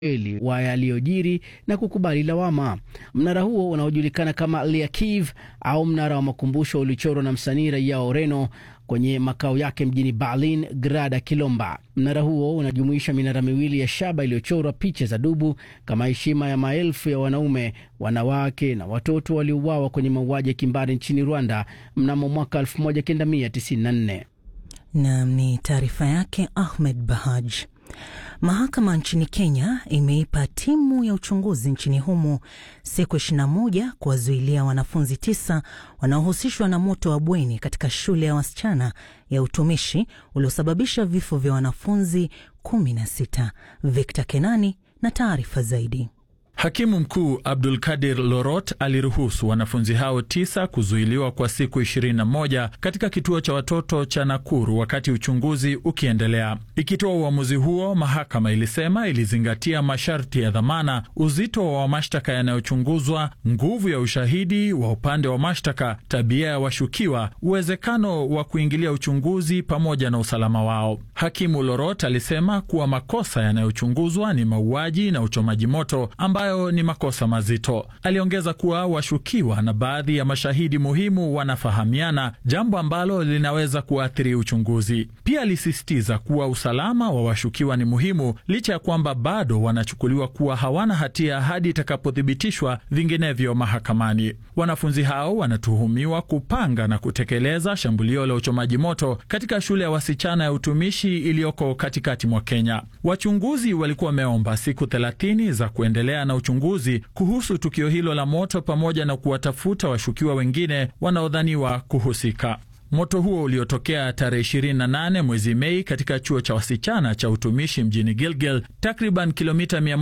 eli wa yaliyojiri na kukubali lawama. Mnara huo unaojulikana kama Liakiv au mnara wa makumbusho ulichorwa na msanii raia wa Ureno kwenye makao yake mjini Berlin, Grada Kilomba. Mnara huo unajumuisha minara miwili ya shaba iliyochorwa picha za dubu kama heshima ya maelfu ya wanaume, wanawake na watoto waliouawa kwenye mauaji ya kimbari nchini Rwanda mnamo mwaka 1994. Nam ni taarifa yake Ahmed Bahaj. Mahakama nchini Kenya imeipa timu ya uchunguzi nchini humo siku 21 kuwazuilia wanafunzi tisa wanaohusishwa na moto wa bweni katika shule ya wasichana ya utumishi uliosababisha vifo vya wanafunzi 16. Victor Kenani na taarifa zaidi. Hakimu mkuu Abdul Kadir Lorot aliruhusu wanafunzi hao tisa kuzuiliwa kwa siku 21 katika kituo cha watoto cha Nakuru wakati uchunguzi ukiendelea. Ikitoa uamuzi huo, mahakama ilisema ilizingatia masharti ya dhamana, uzito wa mashtaka yanayochunguzwa, nguvu ya ushahidi wa upande wa mashtaka, tabia ya washukiwa, uwezekano wa kuingilia uchunguzi pamoja na usalama wao. Hakimu Lorot alisema kuwa makosa yanayochunguzwa ni mauaji na uchomaji moto ambayo ni makosa mazito. Aliongeza kuwa washukiwa na baadhi ya mashahidi muhimu wanafahamiana, jambo ambalo linaweza kuathiri uchunguzi. Pia alisisitiza kuwa usalama wa washukiwa ni muhimu, licha ya kwamba bado wanachukuliwa kuwa hawana hatia hadi itakapothibitishwa vinginevyo mahakamani. Wanafunzi hao wanatuhumiwa kupanga na kutekeleza shambulio la uchomaji moto katika shule ya wasichana ya utumishi iliyoko katikati mwa Kenya. Wachunguzi walikuwa wameomba siku 30 za kuendelea na uchunguzi kuhusu tukio hilo la moto pamoja na kuwatafuta washukiwa wengine wanaodhaniwa kuhusika. Moto huo uliotokea tarehe 28 mwezi Mei katika chuo cha wasichana cha utumishi mjini Gilgil, takriban kilomita